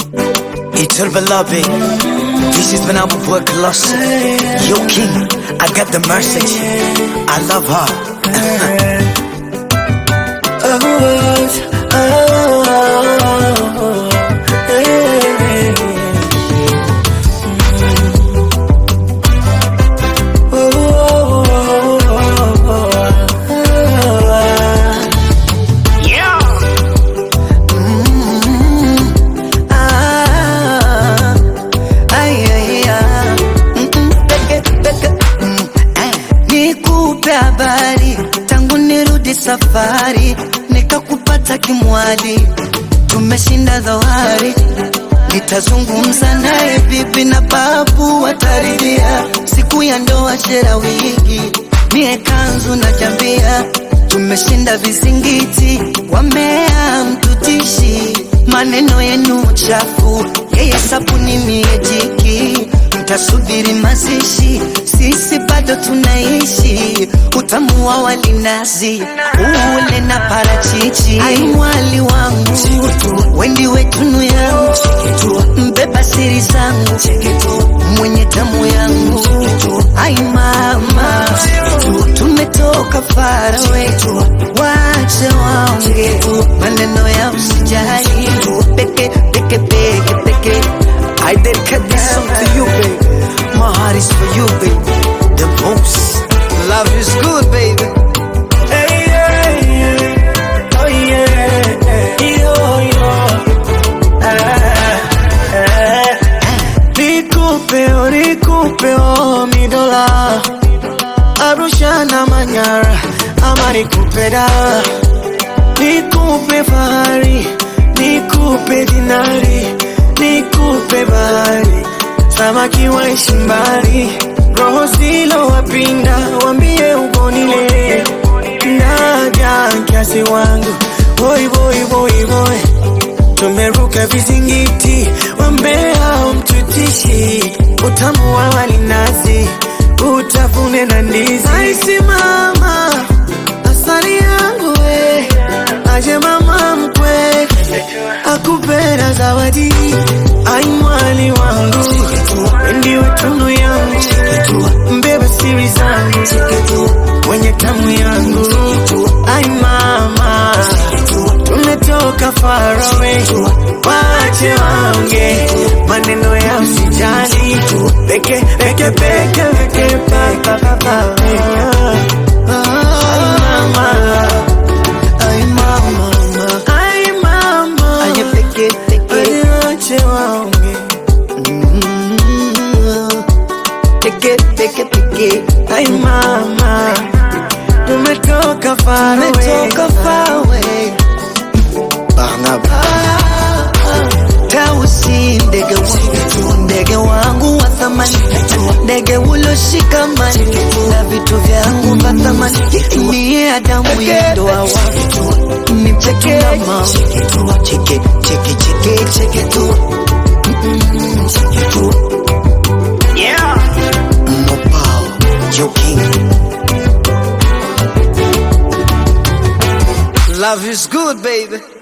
Eternal beloved, this has been our boy Colossus. Yo, King, I got the message. I love Ah, ay, ay, ah. Mm, mm, peke, peke, mm, eh. Nikupe habari tangu nirudi safari, nikakupata kimwali, tumeshinda dhoari. Nitazungumza naye bibi na babu wataridhia, siku ya ndoa shera wigi, mie kanzu na jambia, tumeshinda vizingiti, wamea mtutishi maneno yenu chafu, yeye sabuni mie jiki, mtasubiri mazishi, sisi bado tunaishi, utamu wa walinazi ule na parachichi. Ai mwali wangu, wendi wetunu yangu, mbeba siri zangu, mwenye tamu yangu, ai mama, tumetoka farawe, wache waonge maneno ya usijali, peke peke peke peke I dedicate this song to you, baby. My heart is for you, baby. The most. Love is good, baby. Hey, yeah, yeah. Oh, yeah. Yo, yo. Ah, ah. Nikupe, oh, nikupe, oh, mi dola. Arusha na Manyara, ama nikupe da. Nikupe fahari, nikupe dinari, nikupe bahari. Samaki waishi mbali, roho zilo wapinda, wambie ugonile. Naja kiasi wangu, boy boy boy boy. Tumeruka vizingiti, wambea mtutishi, utamu wa walinazi, utafune na ndizi. Aisi mama, asali yangu we, aje mama mkwe, akupenda zawadi, ai mwali wangu, ndiwe tunu yangu, mbeba siri zangu, mwenye tamu yangu, ai mama, tumetoka far away, wache waonge maneno ya usijali, peke peke peke peke pa pa pa pa Ai mama, ai mama, ai mama, aye peke peke wache waonge Mm, peke peke peke ai mama, tumetoka far away, Umetoka far away. Banga, Tausi ndege wangu, ndege wangu wa thamani, ndege uloshikamani na vitu vyangu vya thamani. Mie Adamu ya ndoa wangu, ni peke na mama, cheke cheke cheke cheke tu Mm, cheke tu Mopao, Yo, King. Love is good, baby.